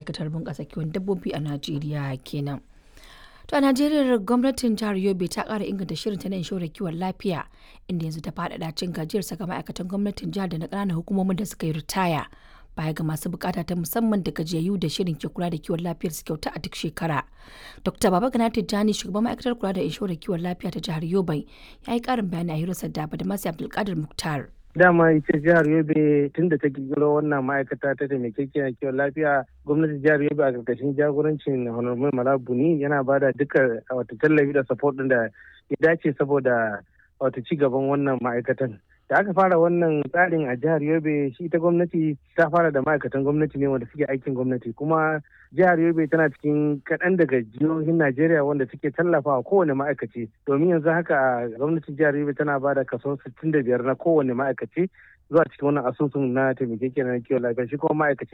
ma'aikatar bunƙasa kiwon dabbobi a Najeriya kenan. To a Najeriya gwamnatin jihar Yobe ta ƙara inganta shirinta na inshorar kiwon lafiya inda yanzu ta faɗaɗa cin gajiyarsa ga ma'aikatan gwamnatin jihar da na ƙananan hukumomin da suka yi ritaya. Baya ga masu bukata ta musamman da gajiyayyu da shirin ke kula da kiwon lafiyar su kyauta a duk shekara. Dr. Baba Gana Tijjani shugaban ma'aikatar kula da inshorar kiwon lafiya ta jihar Yobe ya yi ƙarin bayani a hirarsa da Badamasi Abdulkadir Muktar. dama ita jihar yobe tun da ta kirkiro wannan ma'aikata ta taimakekiyar kiwon lafiya gwamnatin jihar yobe a karkashin jagorancin honorable malabuni yana ba da duka wata tallafi da support din da ya dace saboda wata ci gaban wannan ma'aikatan da aka fara wannan tsarin a jihar yobe shi ita gwamnati ta fara da ma'aikatan gwamnati ne wanda suke aikin gwamnati kuma jihar yobe tana cikin kaɗan daga jihohin najeriya wanda suke tallafawa kowane ma'aikaci domin yanzu haka gwamnatin jihar yobe tana ba da kaso 65 na kowane ma'aikaci zuwa cikin wannan asusun na taimakekiyar kiwon lafiya shi kuma ma'aikaci